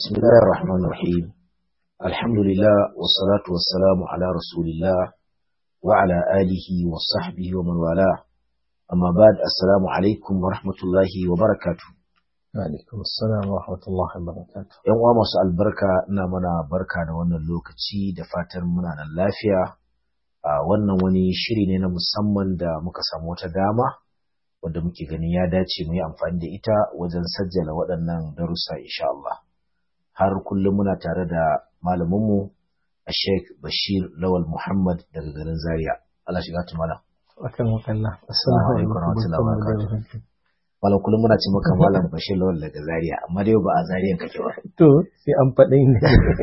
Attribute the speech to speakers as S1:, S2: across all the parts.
S1: بسم الله الرحمن الرحيم الحمد لله والصلاة والسلام على رسول الله وعلى آله وصحبه ومن والاه أما بعد السلام عليكم ورحمة الله وبركاته
S2: Alaikum assalam wa rahmatullahi wa barakatuh.
S1: ‘Yan uwa masu albarka ina mana barka da wannan lokaci da fatan muna nan lafiya a wannan wani shiri ne na musamman da muka samu wata dama wadda muke ganin ya dace mu yi amfani da ita wajen sajjala waɗannan darussa insha Allah. Har kullum muna tare da malaminmu a Sheikh Bashir Lawal Muhammad daga garin Zaria. Allah shiga tumala.
S2: Akan wakalla.
S1: Assalamu alaikum warahmatullahi wabarakatuh. Malam kullum muna ce maka Malam Bashir Lawal daga Zaria, amma dai ba a Zariyan kake ba.
S2: To, sai an faɗi ne.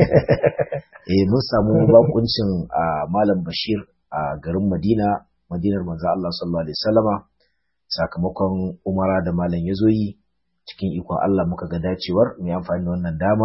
S1: Eh mun samu bakuncin a Malam Bashir a garin Madina, Madinar manzo Allah sallallahu alaihi wasallama sakamakon umara da malam ya zo yi cikin ikon Allah muka ga dacewar mu yi amfani da wannan dama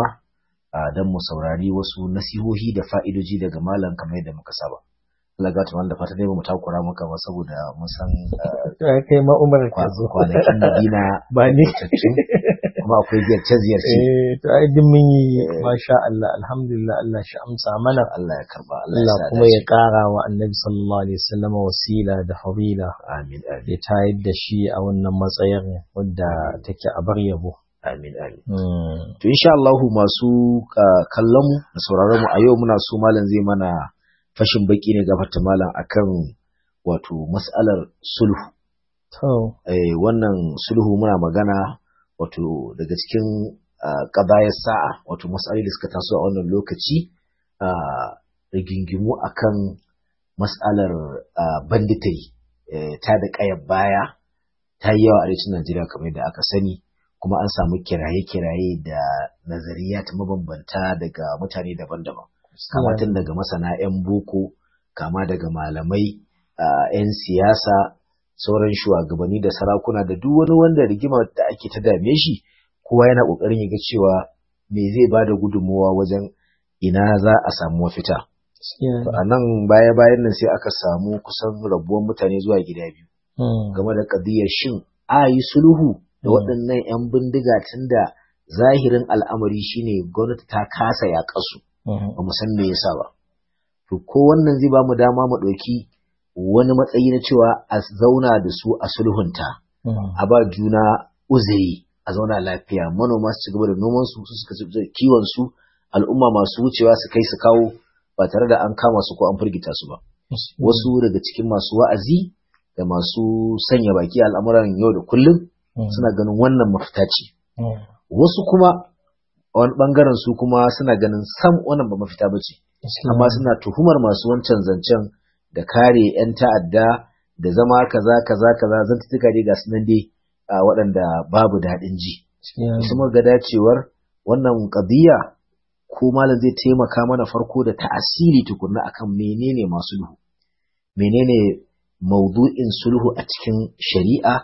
S1: don mu saurari wasu nasihohi da fa'idoji daga malam kamar yadda muka saba. Allah ga tuwan da fata dai mu takura maka ba saboda mun san
S2: To, ai kai ma umar ka zo.
S1: kwanakin Madina
S2: Ba ni.
S1: tattu, kuma akwai ziyarce-ziyarce.
S2: Eh, to ai duk mun yi masha Allah alhamdulillah Allah shi amsa mana.
S1: Allah ya karba Allah ya
S2: Allah
S1: sa
S2: kuma ya
S1: dace.
S2: ƙara wa annabi sallallahu alaihi wasallam wasila da fadila
S1: Amin amin
S2: ya tayar da shi a wannan matsayin wadda take a bar yabo.
S1: amin amin.
S2: Hmm.
S1: To insha Allah masu uh, kallon mu da sauraron mu a yau muna so malam zai mana fashin baki ne gafarta malam akan wato mas'alar sulhu.
S2: To,
S1: Eh, wannan sulhu muna magana wato daga cikin uh, qadayar sa'a wato mas'aloli da suka taso a wannan lokaci uh, rigingimu akan mas'alar uh, banditiri eh, ta da ƙayar baya ta yi yawa a arewacin Najeriya kamar yadda aka sani kuma an samu kiraye-kiraye da nazariya ta mabambanta daga mutane daban-daban kama tun daga masana 'yan boko kama daga malamai ah, 'yan siyasa sauran shugabanni da sarakuna da duk wani wanda rigima da ake ta dame shi kowa yana ƙoƙarin ya ga cewa me zai ba da gudunmawa wajen ina za a samu mafita
S2: gaskiya
S1: To a nan baya-bayan nan sai aka samu kusan rabuwar mutane zuwa gida biyu
S2: Hmm.
S1: game da kadiyar shin a yi sulhu da
S2: Mm.
S1: waɗannan 'yan bindiga tun da zahirin al'amari shine gwamnati ta kasa ya kasu
S2: Hmm.
S1: ba mu san me yasa ba to ko wannan zai ba mu dama mu ɗauki wani matsayi na cewa a zauna da su a sulhunta
S2: Hmm.
S1: a ba juna uzuri a zauna lafiya manoma su ci gaba da noman su su suka ci gaba da kiwon su al'umma masu wucewa su kai su kawo ba tare da an kama su ko an firgita su ba wasu daga cikin masu wa'azi da masu sanya baki a al'amuran yau da kullum
S2: Hmm.
S1: suna ganin wannan mafita ce
S2: Hmm.
S1: wasu kuma a wani bangaren su kuma suna ganin sam wannan ba mafita ba ce
S2: Gaskiya.
S1: amma suna tuhumar masu wancan zancen da kare 'yan ta'adda da zama kaza kaza kaza zantuttuka dai ga su nan dai a waɗanda babu daɗin ji
S2: Gaskiya.
S1: su ga dacewar wannan ƙadiyya ko malam zai taimaka mana farko da ta'asiri tukunna akan menene masu sulhu menene maudu'in sulhu a cikin shari'a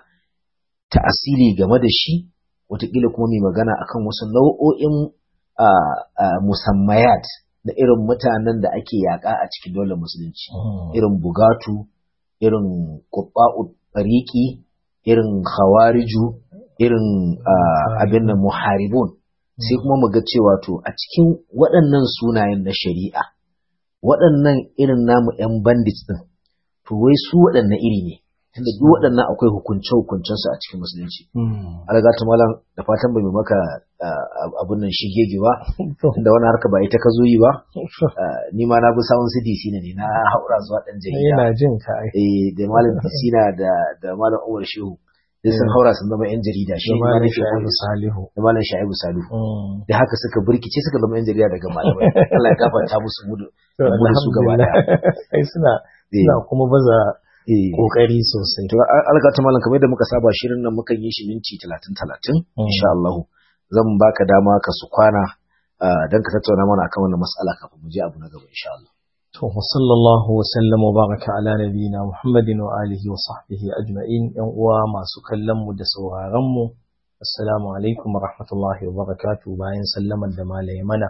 S1: ta'asiri game da shi wataƙila kuma mai magana akan wasu nau'o'in a, a, musammayat na irin mutanen da ake yaƙa a cikin dole musulunci
S2: Hmm.
S1: irin bugatu irin ƙubba'u ɗariƙi irin khawariju irin ah, abin nan muharibun sai kuma mu ga cewa to a cikin waɗannan sunayen na shari'a waɗannan irin namu 'yan bandits ɗin to wai su waɗanne iri ne tunda duk waɗannan akwai hukunce hukuncensu a cikin musulunci
S2: Hmm.
S1: algatu malam da fatan bai maka ah, abun nan shigege ba
S2: To,
S1: tunda wani harka ba ita ka zo yi ba ah, ni ma na bi sawun su DC ne na haura zuwa ɗan jarida
S2: Yana jin ka ai.
S1: eh da malam Sina da da malam Umar Shehu duk sun
S2: Mm.
S1: haura sun zama yan jarida shi
S2: Da
S1: ma
S2: Malam
S1: nake
S2: Sha'ibu
S1: koyi su.
S2: Salihu.
S1: da malam Sha'ibu Salihu
S2: Hmm.
S1: da haka suka burkice suka zama yan jarida daga malamai Allah ya gafarta musu mu da
S2: To,
S1: mu da su gaba daya
S2: alhamdulillah. Ai suna
S1: Eh,
S2: suna kuma baza
S1: eh.
S2: kokari sosai.
S1: to alga ta malam kamar yadda muka saba shirin nan mukan yi shi minti 30 30
S2: Mm.
S1: insha Allah zan baka dama ka su kwana ah, dan ka tattauna mana akan wannan mas'ala kafin mu je abu na gaba insha Allah
S2: To, wa sallallahu wa sallama wa baraka ala nabiyina Muhammadin wa alihi wa sahbihi ajma'in ‘yan uwa masu kallon mu da sauraron mu. Assalamu alaikum wa rahmatullahi wa barakatuh bayan sallaman da malaye mana.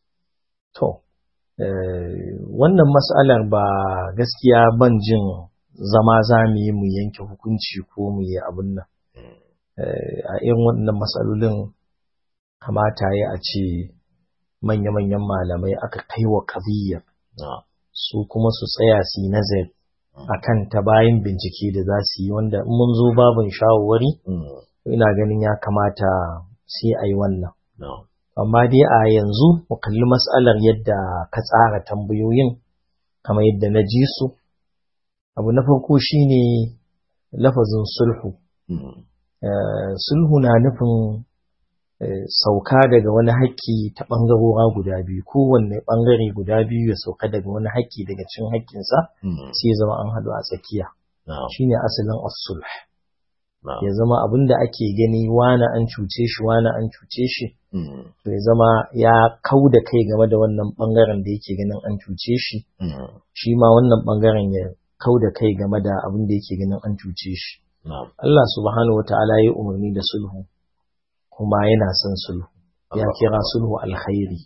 S2: To, eh, wannan mas'alar ba gaskiya ban jin zama za mu yi mu yanke hukunci ko mu yi abin nan. Eh, a irin waɗannan matsalolin kamata ya a ce manya-manyan malamai aka kai wa ƙabiyyar su kuma su tsaya su yi nazari a kan ta bayan bincike da za su yi wanda in mun zo babin shawarwari ina ganin ya kamata sai a yi wannan amma dai a yanzu mu kalli matsalar yadda ka tsara tambayoyin kamar yadda na ji su abu na farko shine lafazin sulhu sulhu na nufin sauka daga wani haƙƙi ta ɓangarora guda biyu kowanne ɓangare guda biyu ya sauka daga wani haƙƙi daga cin haƙƙinsa sai ya zama an haɗu a tsakiya shine asalin as-sulh ya zama abin da ake gani wani an cuce shi wani an cuce shi to ya zama ya kau da kai game da wannan ɓangaren da yake ganin an cuce shi shi ma wannan ɓangaren ya kau da kai game da abin da yake ganin an cuce shi Allah subhanahu wa ta'ala ya umarni da sulhu kuma yana son sulhu ya kira sulhu alkhairi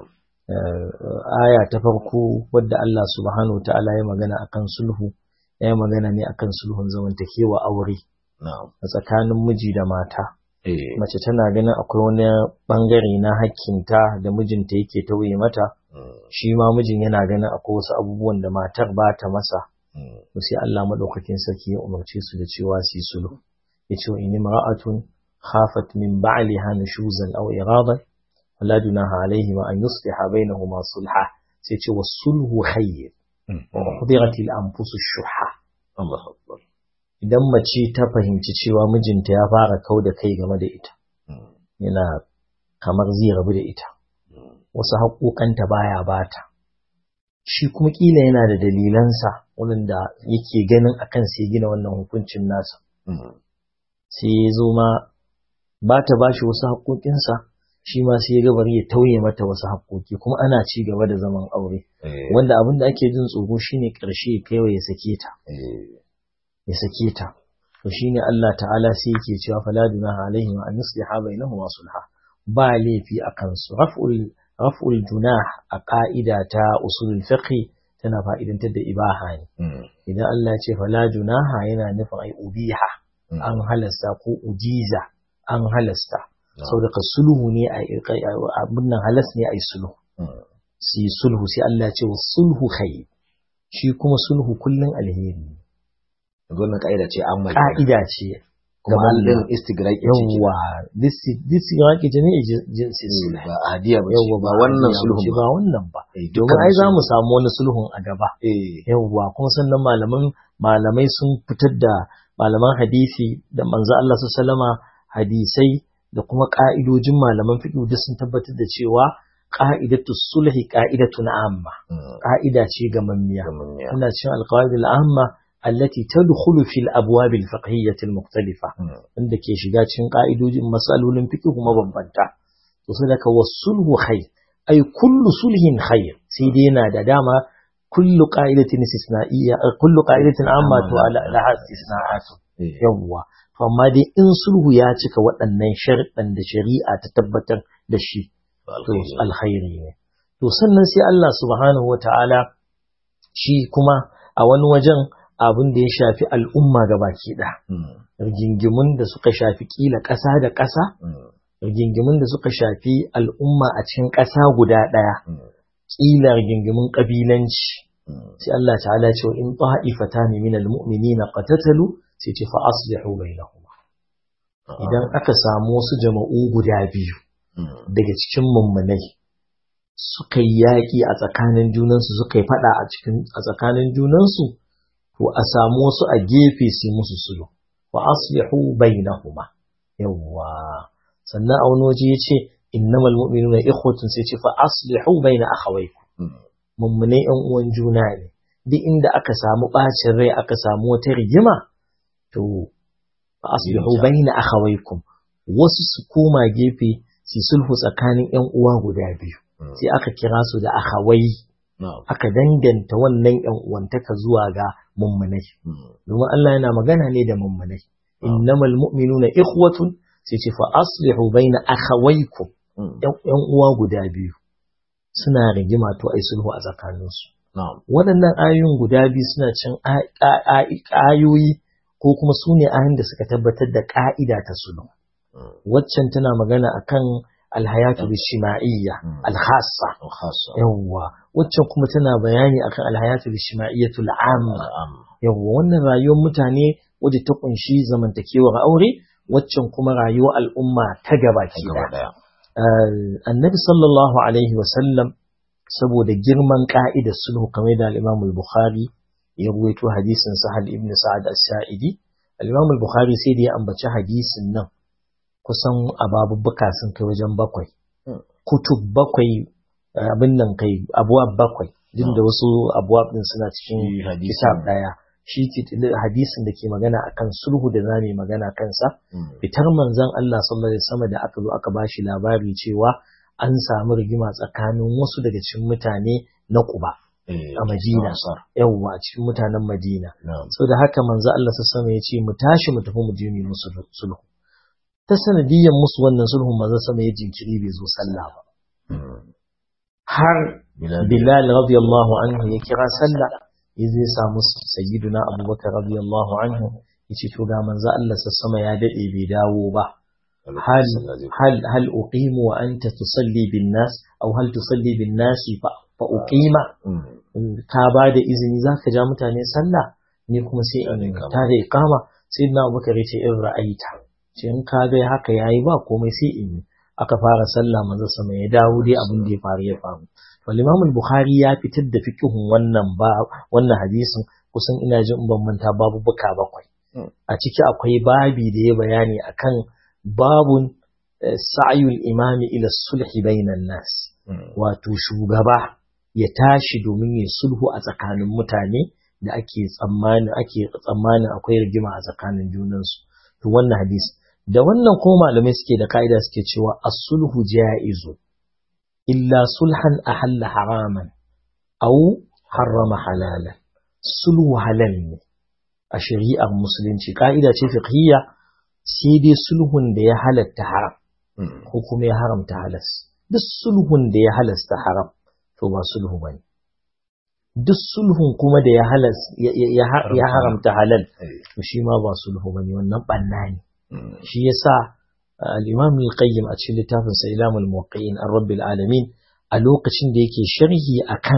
S2: aya ta farko wadda Allah subhanahu ta'ala ya magana akan sulhu ya magana ne akan sulhun zamantakewa aure a tsakanin miji da mata mace tana ganin akwai wani bangare na hakkinta da mijinta yake tauye mata shi ma mijin yana ganin akwai wasu abubuwan da matar ba ta masa sai Allah madaukakin sarki ya umarce su da cewa su yi sulhu yace wa inni mara'atun خافت من بعلها نشوزا أو إرادا فلا جناح عليهما أن يصلح بينهما صلحا سيتي والصلح خير وحضرت الأنفس الشحة الله أكبر idan mace ta fahimci cewa mijinta ya fara kau da kai game da ita yana kamar zai rabu da ita wasu haƙoƙanta baya bata shi kuma kila yana da dalilansa wanda yake ganin akan sai gina wannan hukuncin nasa sai ya zo ma ba ta ba shi wasu haƙoƙinsa shi ma sai ya gabar ya tauye mata wasu haƙoƙi kuma ana ci gaba da zaman aure wanda abin da ake jin tsoro shine ƙarshe ya kai ya sake ta ya sake ta to shine Allah ta'ala sai yake cewa fala dunaha alaihim an yusliha bainahuma sulha ba laifi akan su raf'ul raf'ul junah a ka'ida ta usulul fiqh tana fa'idantar da ibaha ne idan Allah ya ce fala junaha yana nufin ai ubiha an halasta ko ujiza an halasta sau daga sulhu ne a abin nan halas ne a yi sulhu su yi sulhu sai Allah ce wa sulhu kai shi kuma sulhu kullum alheri ne
S1: wannan ka'ida ce an mai
S2: ka'ida ce
S1: kuma an din istigraki ce
S2: yawa istigraki ce ne jinsi sulhu
S1: ba hadiya ba
S2: yawa
S1: ba wannan sulhu
S2: ba
S1: ba
S2: wannan ba
S1: Eh,
S2: domin
S1: dukkan
S2: ai za mu
S1: sulhu.
S2: samu wani sulhun a gaba
S1: eh
S2: yawwa kuma sannan malaman malamai sun fitar da malaman hadisi da manzo Allah sallama hadisai da kuma ka'idojin malaman fiqh duk sun tabbatar da cewa qa'idatu sulhi qa'idatun amma
S1: mm,
S2: qa'ida ce ga mammiya
S1: gamin ya.
S2: tana cikin alqawaid al-amma allati tadkhulu fi al-abwab al-fiqhiyyah al-mukhtalifa
S1: Mm,
S2: wanda ke shiga cikin ka'idojin masalolin fiqh kuma bambanta to sai daga wasulhu khair ay kullu sulhin khair sai dai yana da dama kullu qa'idatin istisna'iyya eh, kullu qa'idatin amma to ala laha istisna'at
S1: eh,
S2: yawwa to amma dai in sulhu ya cika waɗannan sharɗan da shari'a ta tabbatar da shi to
S1: alkhairi.
S2: alkhairi ne to sannan sai Allah subhanahu wata'ala shi kuma a wani wajen abin da ya shafi al'umma gabaki ɗaya
S1: Mm,
S2: rigingimun da suka shafi kila ƙasa da ƙasa,
S1: mm,
S2: rigingimun da suka shafi al'umma a cikin ƙasa guda ɗaya,
S1: mm,
S2: kila rigingimun ƙabilanci.
S1: mm.
S2: Sai Allah ta'ala ce wa in ta'ifata ne min almu'minina qatatalu sai ce fa aslihu bainahuma. Idan aka samu wasu jama'u guda biyu
S1: Mm,
S2: daga cikin mummunai suka yi yaƙi a tsakanin junansu suka yi faɗa a cikin a tsakanin junansu to a samu wasu a gefe su yi musu sulhu wa aslihu bainahuma yawwa sannan a wani waje yace innamal mu'minuna ikhwatun sai ce fa aslihu baina akhawaykum
S1: mm,
S2: mummunai yan uwan juna ne duk inda aka samu bacin rai aka samu wata rigima to fa aslihu baina akhawaykum wasu su koma gefe su sulhu tsakanin yan uwa guda biyu
S1: mm.
S2: sai aka kira su da akhawai
S1: Na'am.
S2: aka danganta wannan yan uwantaka zuwa ga mummunai
S1: Mm,
S2: domin Allah yana magana ne da mummunai innamal mu'minuna ikhwatun sai ce fa aslihu baina akhawaykum
S1: mm,
S2: yan yan uwa guda biyu suna rigima to ai sulhu a tsakaninsu
S1: Na'am.
S2: waɗannan ayoyin guda biyu suna cin a- a- a- ayoyi ko kuma su ne ayoyin da suka tabbatar da ƙa'ida ta sulhu
S1: Mm,
S2: waccan tana magana akan alhayatu bishima'iyya alkhassa
S1: khassa
S2: yawwa waccan kuma tana bayani akan alhayatu bishima'iyyatul amma
S1: na'am
S2: yawwa wannan rayuwar mutane wadda ta kunshi zamantakewar aure waccan kuma rayuwar al'umma ta gaba ke
S1: gaba
S2: da
S1: daya
S2: annabi sallallahu alaihi wasallam saboda girman ka'idar sulhu kamar da al-imam al-bukhari ya ruwaito hadisin sahal ibn sa'ad as-sa'idi al-imam al-bukhari sai da ya ambaci hadisin nan kusan ababubbuka sun kai wajen bakwai
S1: Hmm.
S2: kutub bakwai abin nan kai abuwa bakwai duk da wasu abuwa din suna cikin
S1: Shi hadisin.
S2: kitab daya shi ke- hadisin da ke magana akan sulhu da zamu yi magana kansa
S1: Mm.
S2: fitar manzon Allah sallallahu alaihi wasallam da aka zo aka bashi labari cewa an samu rigima tsakanin wasu daga cikin mutane na Quba
S1: Eh,
S2: a Madina
S1: Ansar.
S2: yawwa a cikin mutanen Madina
S1: Na'am.
S2: saboda haka manzo Allah sallallahu alaihi wasallam ya ce mu tashi mu tafi mu je mu yi musu sulhu ta sanadiyyar musu wannan sulhun manzo sallallahu alaihi wasallam ya jinkiri bai zo sallah ba
S1: Mm.
S2: har
S1: Bilal.
S2: Bilal radiyallahu anhu ya kira sallah ya zai samu sayyiduna Abubakar radiyallahu anhu yace to ga manzo Allah sassama ya dade bai dawo ba hal hal hal uqimu wa anta tusalli bin nas aw hal tusalli bin nas fa fa uqima
S1: Mm.
S2: ka ba da izini zaka ja mutane sallah ne kuma sai in
S1: Iqama.
S2: ta da iqama sayyidina Abubakar yace in ra'aita ce in ka ga haka yayi ba komai sai in yi aka fara sallah manzo sama ya dawo dai abin da ya faru ya faru to Imam al-Bukhari ya fitar da fiqhun wannan ba wannan hadisin kusan ina jin in ban manta babu buka bakwai
S1: Mm.
S2: a ciki akwai babi da ya bayani akan babun eh, sa'yul imami ila sulhi bainan nas
S1: Mm.
S2: wato shugaba ya tashi domin ya sulhu a tsakanin mutane da ake tsammanin ake tsammanin akwai rigima a tsakanin junansu to wannan hadisi da wannan ko malamai suke da ka'ida suke cewa as-sulhu ja'izu illa sulhan ahalla haraman aw harrama halalan sulhu halal ne a shari'ar musulunci ka'ida ce fiqhiyya sai dai sulhun da ya halatta haram
S1: Mm.
S2: ko kuma ya haramta halas duk sulhun da ya halasta haram to ba sulhu bane duk sulhun kuma da ya halas ya, ya, ya ha- ya haramta halal
S1: Eh.
S2: to shi ma ba sulhu bane wannan banna ne
S1: Mm.
S2: shi yasa uh, al-Imam al-Qayyim a cikin littafin sa Ilamul Muwaqqi'in ar-Rabbil Alamin a lokacin da yake sharhi akan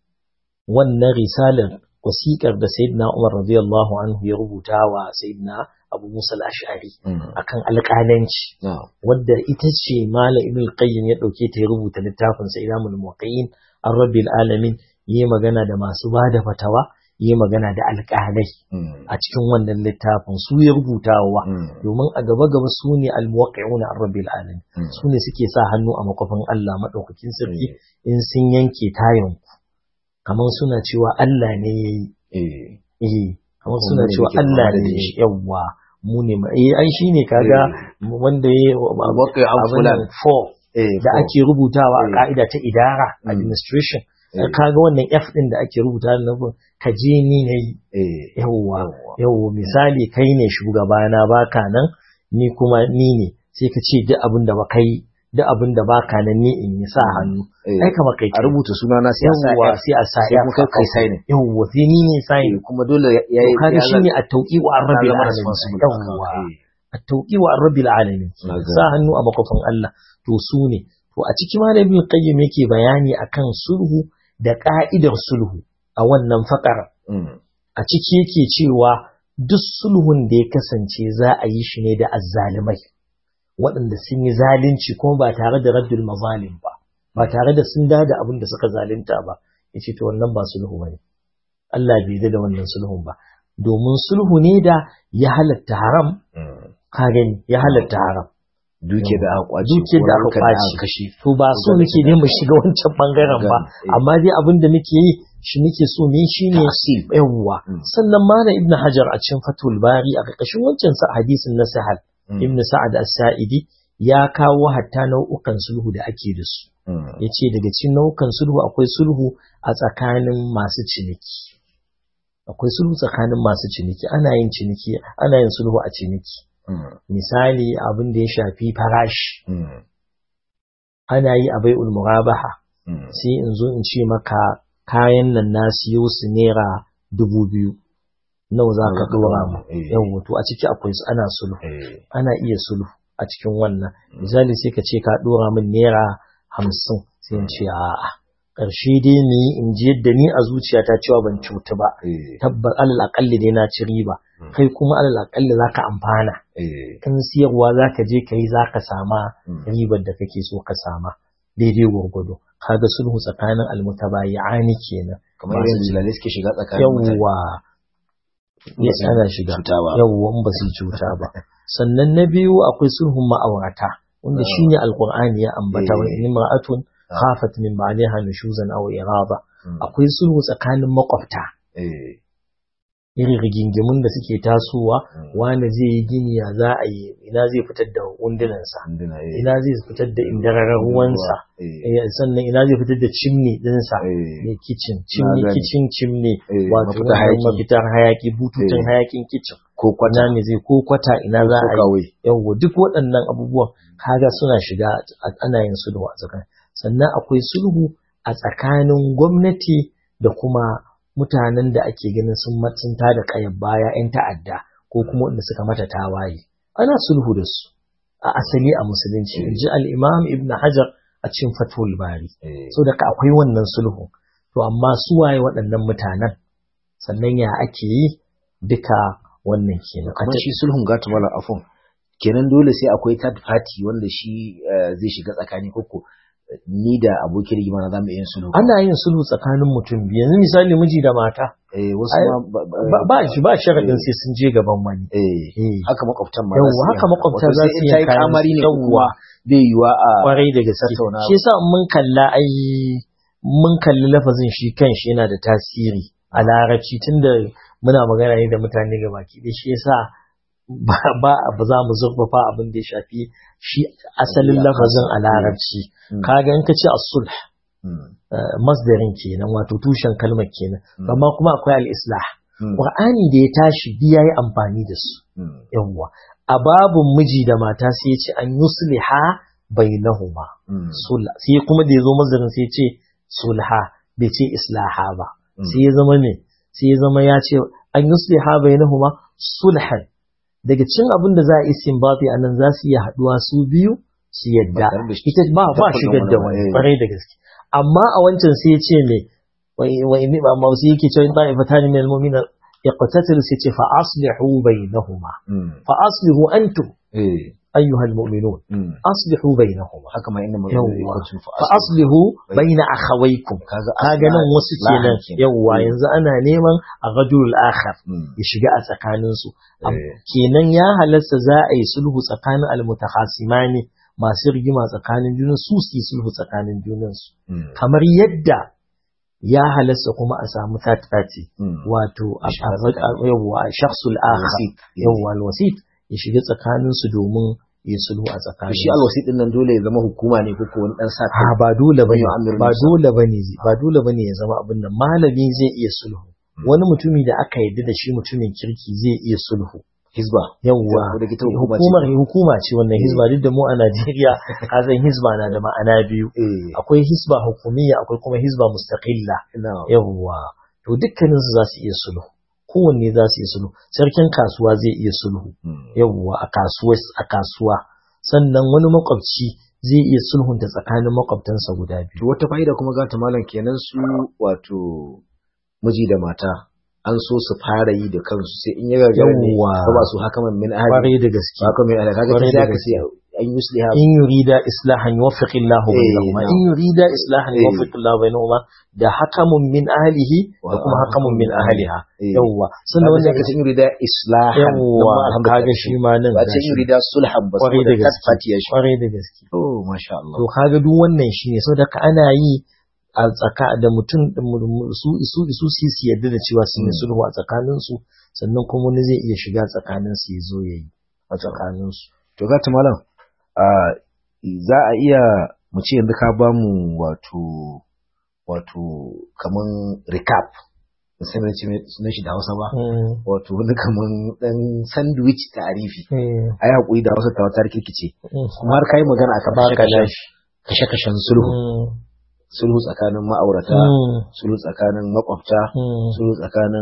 S2: wannan risalar wasiƙar da Sayyidina Umar radiyallahu anhu ya rubuta wa Sayyidina Abu Musa al-Ash'ari
S1: Mm.
S2: akan alƙalanci
S1: Na'am.
S2: wadda ita ce Malam Ibn Qayyim ya dauke ta ya rubuta littafin sa Ilamul Muwaqqi'in ar-Rabbil Alamin yi magana da masu bada fatawa yi magana da alƙalai
S1: Mm.
S2: a cikin wannan littafin su ya rubutawa
S1: Mm.
S2: domin a gaba gaba su ne almuwaqi'una ar-rabbil alamin
S1: Mm.
S2: su ne suke sa hannu a makofin Allah madaukakin sarki
S1: Eh.
S2: in sun yanke tayin kamar suna cewa Allah ne yayi
S1: Eh.
S2: eh kamar
S1: Kuma
S2: suna
S1: mu ne
S2: cewa
S1: muke
S2: Allah
S1: fama da
S2: ne
S1: shi.
S2: yayi yawa mu ne ma eh ai shine kaga wanda yayi
S1: Waqi'an
S2: abin
S1: fulan.
S2: nan for
S1: Eh,
S2: da
S1: ko-
S2: ake rubutawa a
S1: Eh.
S2: ka'ida ta idara
S1: Mm.
S2: administration
S1: Eh.
S2: kaga wannan F din da ake rubuta na nufin ka je ni nayi
S1: Eh.
S2: yawwa
S1: Yawwa.
S2: yawwa misali kai ne shugabana baka nan ni kuma ni ne sai ka ce duk abin da ba kai duk abin da baka nan ni in yi sa hannu
S1: Eh.
S2: ai kamar kai
S1: a rubuta sunana sai a sa
S2: yawwa
S1: F.
S2: sai a sa
S1: sai
S2: ya
S1: kuma kai kai signing.
S2: yawwa sai ni ne sign
S1: Eh, kuma dole ya
S2: to
S1: yi
S2: kaga shine at-tawqi wa ar-rabbil
S1: zama
S2: alamin
S1: responsible
S2: yawwa
S1: akan- eh.
S2: at-tawqi wa ar-rabbil alamin
S1: Na ga-
S2: sa hannu a makofin Allah to su ne to a cikin malamin qayyim yake bayani akan sulhu da ka'idar sulhu a wannan fakar
S1: Mm.
S2: a ciki yake cewa duk sulhun da ya kasance za a yi shi ne da azzalimai waɗanda sun yi zalunci kuma ba tare da raddul mazalim ba ba tare da sun da da abin da suka zalunta ba yace to wannan ba sulhu bane Allah bai yarda da wannan sulhun ba domin sulhu ne da ya halatta haram
S1: Mm.
S2: ka gani ya halatta haram
S1: duke da aka kwace
S2: duke da aka
S1: ko ranka
S2: kwace
S1: kashe
S2: to ba so muke ne mu shiga wancan bangaren ba
S1: Eh.
S2: amma dai abin da muke yi shi muke so ne shine
S1: Ta'sil.
S2: yawwa
S1: Mm.
S2: sannan mana ibn hajar a cikin fatul bari a ƙarƙashin wancan sa hadisin na sahal
S1: Mm.
S2: ibn sa'ad as-sa'idi ya kawo hatta nau'ukan sulhu da ake da su
S1: Mm.
S2: yace daga cikin nau'ukan sulhu akwai sulhu a tsakanin masu ciniki akwai sulhu tsakanin masu ciniki ana yin ciniki ana yin sulhu a ciniki
S1: Mm.
S2: misali abin da ya shafi farashi
S1: Mm.
S2: ana yi a bai'ul murabaha
S1: Mm.
S2: sai in zo in ce maka kayan nan na siyo su naira dubu biyu nawa za ka
S1: Nawa ka
S2: dora
S1: dora
S2: mu
S1: mu, eh.
S2: yawwa to a ciki akwai su ana sulhu
S1: Eh.
S2: ana iya sulhu a cikin wannan misali sai ka ce ka dora min naira hamsin sai in ce a'a ƙarshe dai ni in ji yadda ni a zuciyata cewa ban cutu ba tabbar alal aƙalli dai na ci riba kai kuma alal aƙalli za ka amfana kan siyarwa za ka je ka yi za ka sama ribar da kake so ka sama daidai gwargwado kaga sulhu tsakanin almutabayi'ani kenan
S1: kamar yadda jilale suke shiga tsakanin
S2: yawwa ya ana shiga yawwa in ba su cuta ba sannan na biyu akwai sulhun ma'aurata wanda shine alqur'ani ya ambata wa in imra'atun khafat min ba'liha nushuzan aw irada akwai sulhu tsakanin makwabta irin rigingimun da suke tasowa wani zai yi gini ya za a yi ina zai fitar da wundunansa ina zai fitar da indararar ruwansa sannan ina zai fitar da cimni dinsa ne kicin cimni kicin cimni wato mafitar hayaki bututun hayakin kicin
S1: ko kwata
S2: ne zai ko kwata ina za a yi yawo duk waɗannan abubuwan kaga suna shiga ana yin sulhu a tsakanin sannan akwai sulhu a tsakanin gwamnati da kuma mutanen da ake ganin sun matsinta da kayan baya 'yan ta'adda ko kuma wanda suka mata tawaye ana sulhu da su a asali a musulunci in ji al'imam ibn hajar a cikin fatul bari so da ka akwai wannan sulhu to amma su waye waɗannan mutanen sannan ya ake yi duka wannan kenan
S1: kuma shi sulhun gata mala afon kenan dole sai akwai third party wanda shi zai shiga tsakani koko ni da abokin rigima na zamu yin sulhu
S2: ana yin sulhu tsakanin mutum biyu yanzu misali miji da mata
S1: eh wasu
S2: ma ba shi ba sharadin sai sun je gaban wani
S1: eh haka makwabtan ma
S2: yawa haka makwabta za su yi
S1: kamari ne yawa bai yiwa a
S2: kwarai da gaske shi yasa mun kalla ai mun kalli lafazin shi kanshi yana da tasiri a larabci tunda muna magana ne da mutane ga baki da shi yasa ba ba za mu zurfafa abin da ya shafi shi asalin lafazin a larabci kaga in ka ce as-sulh masdarin kenan wato tushen kalmar kenan amma kuma akwai al-islah qur'ani da ya tashi bi yayi amfani da su yawwa a babun miji da mata sai ya ce an yusliha bainahuma sulh sai kuma da yazo masdarin sai ya ce sulha bai ce islaha ba sai ya zama ne sai ya zama ya ce an yusliha bainahuma sulhan daga cin abin da za a istinbati a nan za su iya haɗuwa su biyu su yadda ita ba ba shigar da wani kwarai da gaske amma a wancan sai ya ce me wa inni ba ma sai yake cewa ba ifatani min almu'mina yaqtatalu sai ce fa aslihu bainahuma fa aslihu antum ayyuhal mu'minun aslihu bainahuma
S1: haka ma inna
S2: fa aslihu baina akhawaykum kaga nan wasu kenan yawwa yanzu ana neman a rajulul akhar ya shiga a tsakanin su kenan ya halasta za a yi sulhu tsakanin almutakhasimani masu rigima tsakanin junan su su sulhu tsakanin junan su kamar yadda ya halasta kuma a samu third party wato yawwa shakhsul akhar yawwa alwasit ya shiga tsakanin su domin ya sulhu a tsakanin
S1: shi alwasi din nan dole ya zama hukuma ne ko wani dan sa
S2: ha ba dole bane ba dole bane ba dole bane ya zama abin nan malami zai iya sulhu wani mutumi da aka yarda da shi mutumin kirki zai iya sulhu
S1: hizba
S2: yawwa hukumar hukuma ce wannan hizba duk da mu a Najeriya kazan hizba na da ma'ana biyu akwai hizba hukumiyya akwai kuma hizba mustaqilla yawwa to dukkanin su za su iya sulhu kowanne za su yi sulhu sarkin kasuwa zai iya sulhu yawwa a kasuwa a kasuwa sannan wani makwabci zai iya sulhunta tsakanin makwabtansa guda biyu
S1: to wata fa'ida kuma ga ta malam kenan su wato miji da mata an so su fara yi da kansu sai in ya gagara ne ba su hakaman min ahadi
S2: kwarai da gaske
S1: haka mai ahadi kaga sai aka sai an yusliha
S2: in yurida islahan yuwaffiqu Allahu bainahuma in yurida islahan yuwaffiqu Allahu bainahuma da hakamun min ahlihi da kuma hakamun min ahliha yawwa
S1: sannan wanda kace in yurida islahan
S2: yawwa kaga shi ma nan
S1: ba ce in yurida sulhan ba
S2: kwarai da gaske kwarai da gaske
S1: oh masha Allah
S2: to kaga duk wannan shine saboda ka ana yi a tsaka da mutum su isu isu su su yadda da cewa sun yi sulhu a tsakanin su sannan kuma wani zai iya shiga tsakanin su ya zo yayi a tsakanin su
S1: to ga malam za a iya mu ce yanzu ka ba mu wato wato kaman recap musamman ce sunan shi da Hausa ba wato wani kaman dan sandwich tarifi ai hakuri da Hausa ta wata rikice kuma har kai magana akan kashe-kashen sulhu sulhu tsakanin ma'aurata sulhu tsakanin makwabta sulhu tsakanin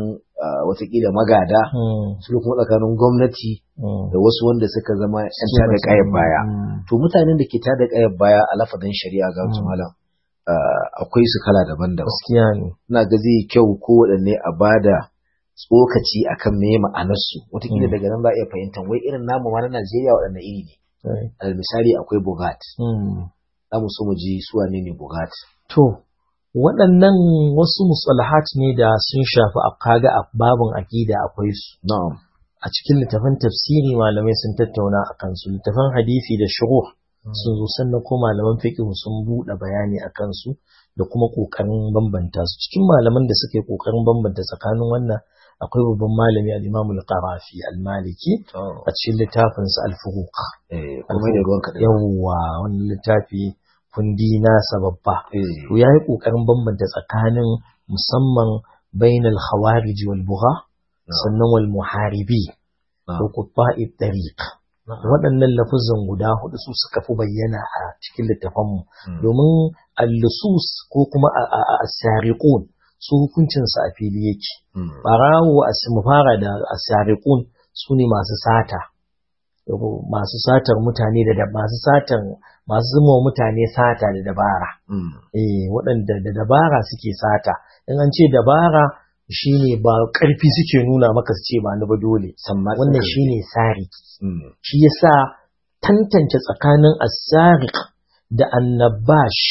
S1: watakila magada su kuma tsakanin gwamnati da wasu wanda suka zama yan tada kayan baya to mutanen da ke tada kayan baya a lafazin shari'a ga wasu malam akwai su kala daban-daban
S2: gaskiya ne
S1: ina ga zai kyau ko waɗanne a bada tsokaci akan me ma'anarsu watakila daga nan za a iya fahimtar wai irin namu ma na Najeriya waɗanne iri ne al misali akwai bogat za mu so mu ji su wane ne bogat
S2: to waɗannan wasu musalahat ne da sun shafi a kaga a babin aƙida akwai su
S1: na'am
S2: a cikin littafin tafsiri malamai sun tattauna a kansu littafin hadisi da shuruh sun zo sannan ko malaman fiqh sun buɗe bayani a kansu da kuma ƙoƙarin bambanta su cikin malaman da suka yi ƙoƙarin bambanta tsakanin wannan akwai babban malami al-Imam al-Qarafi al-Maliki a cikin littafin sa al-Furuq
S1: eh kuma da ruwan kaɗai
S2: yawa wannan littafi kundi nasa babba to yayi ƙoƙarin bambanta tsakanin musamman bainal khawarij wal bugha sannan wal muharibi da kufa'i tariq waɗannan lafuzan guda hudu su suka fi bayyana a cikin littafanmu domin al-lusus ko kuma as-sariqun su hukuncin sa a fili yake barawo a mu fara da as-sariqun su ne masu sata masu satar mutane da masu satar masu zuma mutane sata da dabara eh waɗanda da dabara suke sata in an ce dabara shine ba ƙarfi suke nuna maka su ce ba ni ba dole wannan shine sariki shi yasa tantance tsakanin as-sariq da annabash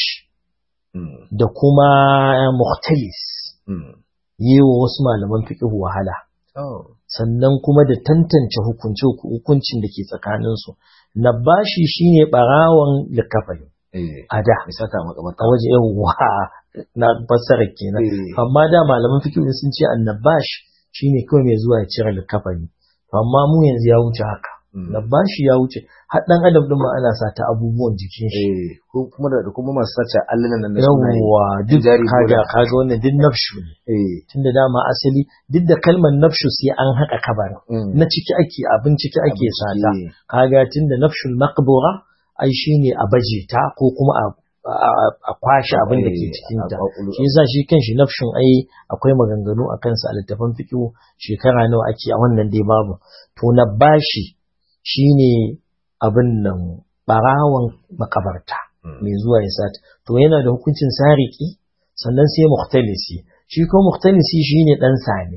S2: da kuma muhtalis yewa wasu malaman fiqh wahala sannan kuma da tantance hukunci hukuncin da ke tsakanin su nabashi shine barawon likafani a da a waje yawwa na fassara kenan amma da malaman fiqh sun ce annabash shine kawai mai zuwa ya cire likafani amma mu yanzu ya wuce haka nabashi ya wuce har dan adam din ma ana sata abubuwan jikin shi
S1: ko kuma da kuma masu sace allunan nan
S2: yawwa duk kaga kaga wannan duk nafshu ne tunda dama asali duk da kalmar nafshu sai an haka kabarin na ciki ake abin ciki ake sata kaga tunda nafshul maqbura ai shine a baje ta ko kuma a a kwashe abin da ke cikinta shi yasa shi kanshi nafshin ai akwai maganganu a kansa a littafin fiqh shekara nawa ake a wannan dai babu to na bashi shine abin nan barawan makabarta mai zuwa ya sata to yana da hukuncin sariki sannan sai mukhtalisi shi ko mukhtalisi shine dan sane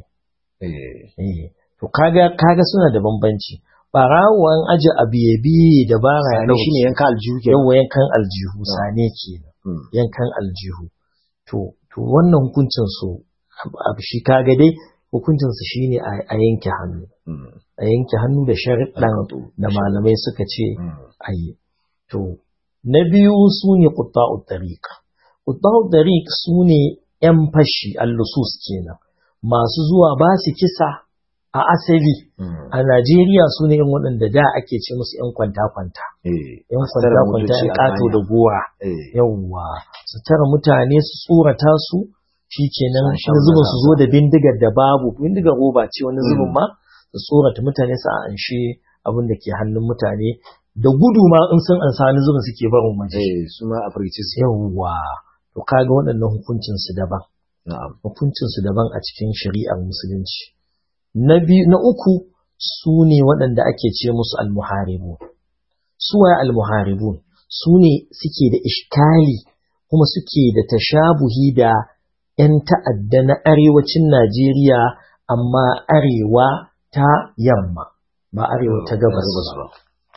S2: eh to kaga kaga suna da bambanci barawo an aje abu ya biye da bara ya
S1: dauki shine yankan aljihu ke
S2: yawa yankan aljihu sane kenan yankan aljihu to to wannan hukuncin su abu shi kaga dai hukuncin su shine a yanke hannu a yanke hannu da sharuɗan da malamai suka ce ayi to na biyu su ne qutta'ut tariq qutta'ut tariq su ne yan fashi al-lusus kenan masu zuwa ba su kisa a asali a Najeriya su ne waɗanda da ake ce musu ‘yan kwanta-kwanta. ‘Yan kwanta-kwanta ‘yan ƙato da gora. Yawwa, su tara mutane su tsorata su shi kenan wani zubin su zo da bindigar da babu bindigar roba ce wani zubin ma su tsorata mutane su anshe abin da ke hannun mutane da gudu ma in sun ansa wani zubin suke barin waje.
S1: su ma a firgice su.
S2: Yawwa, to kaga waɗannan hukuncin su daban. Hukuncin su daban a cikin shari'ar musulunci. na biyu na uku su ne waɗanda ake ce musu almuharibun su waye almuharibun su ne suke da ishkali kuma suke da tashabuhi da 'yan ta'adda na arewacin Najeriya amma arewa ta yamma ba arewa ta gabas ba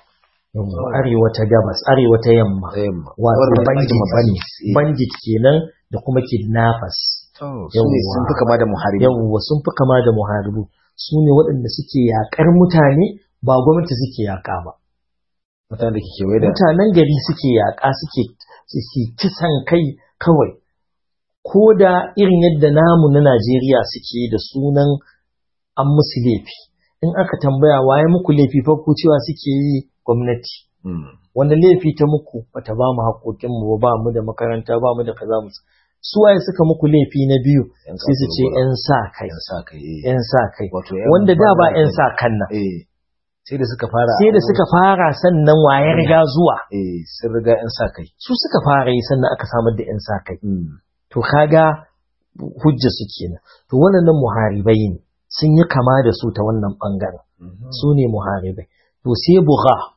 S2: arewa ta gabas arewa ta yamma wato bandit bandit kenan da kuma kidnappers
S1: sun fi kama da muharibu
S2: yawwa sun fi kama da muharibu su ne waɗanda suke yaƙar mutane ba gwamnati suke yaƙa ba.
S1: Mutanen da ke kewaye da
S2: Mutanen gari suke yaƙa suke suke kisan kai kawai. Ko da irin yadda namu na Najeriya suke da sunan an musu laifi. In aka tambaya waye muku laifi farko cewa suke yi gwamnati. Wanda laifi ta muku bata ba mu haƙoƙinmu ba mu da makaranta ba mu da kaza mu su waye suka muku laifi na biyu sai su ce yan sa kai yan sa kai wanda da ba yan sa kan nan
S1: sai da suka fara
S2: sai da suka fara sannan waye riga zuwa
S1: eh sun riga yan sa kai
S2: su suka fara yi sannan aka samar da yan sa kai to kaga hujja su kenan to wannan muharibai ne sun yi kama da su ta wannan ɓangaren su ne muharibai to sai buga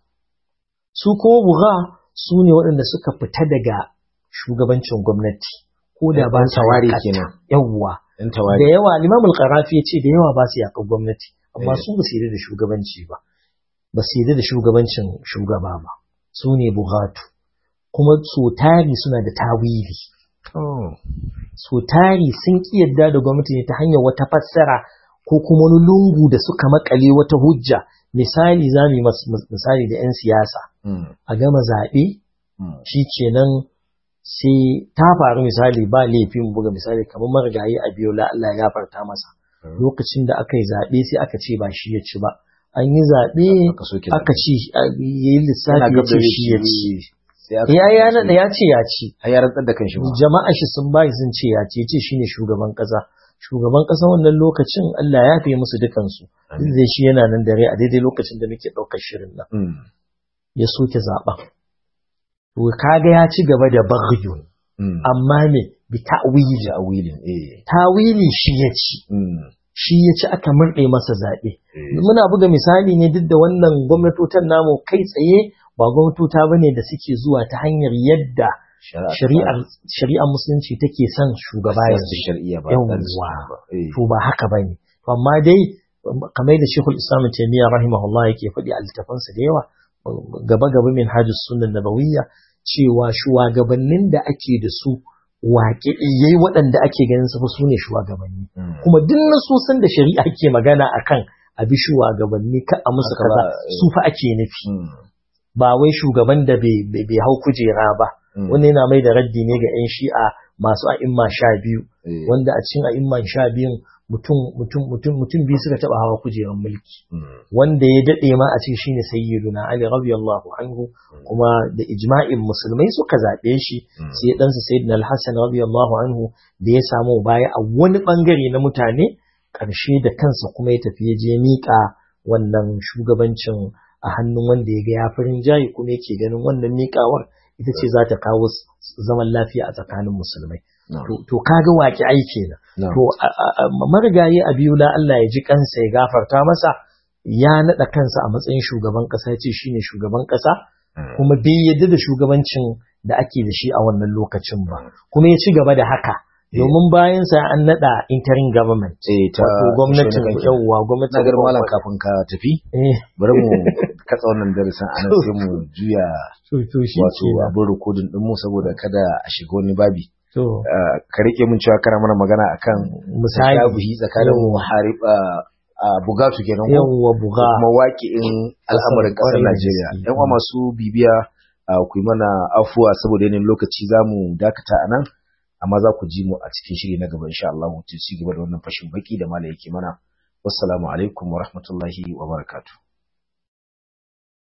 S2: su kuma buga su ne waɗanda suka fita daga shugabancin gwamnati ko da ba su
S1: tawari
S2: yaƙarta.
S1: kenan.
S2: yawwa
S1: Yan
S2: da
S1: tawari.
S2: yawa limamul qarafi ya ce da yawa ba su yaƙar gwamnati amma
S1: Eh.
S2: su ba su yarda da shugabanci ba ba su yarda da shugabancin shugaba ba su ne bugatu kuma so tari suna da tawili
S1: Oh.
S2: so tari sun ki yadda da gwamnati ne ta hanyar wata fassara ko kuma wani lungu da suka makale wata hujja misali za mu yi mas- mas- misali da 'yan siyasa
S1: Mm.
S2: a gama zaɓe
S1: Mm.
S2: shi kenan sai ta faru misali ba laifin buga misali kamar marigayi a biyo Allah ya gafarta masa
S1: Mm.
S2: lokacin da aka yi zaɓe sai aka ce ba shi ya ci ba an yi zaɓe
S1: Aka soke
S2: aka ci ya yi lissafi
S1: Yana
S2: ya
S1: gab da
S2: ce shi ya ci
S1: Sai aka-
S2: ya ya naɗa ya ce ya ci
S1: Har ya rantsar da kanshi ba.
S2: jama'a shi sun bayi sun ce ya ce ya ce shine shugaban ƙasa shugaban ƙasa wannan lokacin Allah ya fi musu dukansu
S1: Amin.
S2: zai shi yana nan dare a daidai lokacin da muke ɗaukar shirin nan
S1: Mm.
S2: ya soke zaɓen to kaga ya ci gaba da baghyun
S1: Mm.
S2: amma me bi ta'wili
S1: Ta'awilin. Eh.
S2: tawili shi ya ci
S1: Mm.
S2: shi ya ci aka murɗe masa zaɓe
S1: Eh.
S2: muna buga misali ne duk da wannan gwamnatotan namu kai tsaye ba gwamnatota bane da suke zuwa ta hanyar yadda
S1: Shari'a.
S2: shari'ar shari'ar musulunci take son shugaba
S1: Ba
S2: yanzu
S1: shari'a ba.
S2: Yawwa.
S1: ɗan su ba. Eh.
S2: to ba haka bane to amma dai kamar da Sheikhul Islam Taymiyyah rahimahullah yake faɗi a littafansa da yawa gaba gaba min hajjus sunnah nabawiyya cewa shugabannin da ake da su waƙi'iyai waɗanda ake ganin su fa su ne shugabanni
S1: Mm.
S2: kuma duk nasusun da shari'a ke magana akan abi shugabanni ka a musu
S1: Haka ba,
S2: kaza
S1: eh.
S2: su fa ake nufi
S1: Mm.
S2: ba wai shugaban da bai bai- bai hau kujera ba
S1: Mm.
S2: wanda yana mai da raddi ne ga 'yan shi'a masu a'imma sha biyu
S1: Eh.
S2: wanda a cikin a'imman sha biyun mutum mutum mutum mutum biyu suka taba hawa kujerar mulki
S1: Mm.
S2: wanda ya dade ma a cikin shine sayyiduna ali radiyallahu anhu kuma da ijma'in musulmai suka zabe shi
S1: Mm.
S2: sai ɗansa sayyidina al-hasan radiyallahu anhu da ya samu baya a wani bangare na mutane ƙarshe da kansa kuma ya tafi ya je miƙa wannan shugabancin a hannun wanda ya ga ya farin jayi kuma yake ganin wannan miƙawar ita ce za ta kawo s- zaman lafiya a tsakanin musulmai
S1: Na'am.
S2: to to kaga waki aiki na
S1: Na'am.
S2: to a- a- a- marigayi abiyula Allah ya ji kansa ya gafarta masa ya naɗa kansa a matsayin shugaban ƙasa ya ce shine shugaban ƙasa
S1: Mm.
S2: kuma bai yadda da shugabancin da ake da shi a wannan lokacin ba kuma ya ci gaba da haka domin bayan sa an naɗa interim government
S1: Eh, ta
S2: wato gwamnatin
S1: shi ne
S2: yawwa gwamnatin
S1: Na gar malam
S2: gwamnati.
S1: kafin ka tafi.
S2: eh
S1: Bari mu katsa wannan darasin a nan sai mu juya
S2: to to shi
S1: wato
S2: kenan.
S1: abin rikodin din mu saboda kada a shiga wani babi.
S2: to
S1: Ah, Ka rike mun cewa kana mana magana akan
S2: misali
S1: tashabuhi tsakanin
S2: Yawwa.
S1: muharib a bugatu kenan ko
S2: yawwa buga
S1: kuma waƙi'in al'amarin ƙasar
S2: Ƙwarai da
S1: Najeriya.
S2: gaske.
S1: Yan uwa masu bibiya ah, ku yi mana afuwa saboda yanayin lokaci za mu dakata a nan amma za ku ji mu a cikin shiri na gaba insha Allah mu ci gaba da wannan fashin baki da mala yake mana. Wassalamu alaikum wa rahmatullahi wa barakatuh.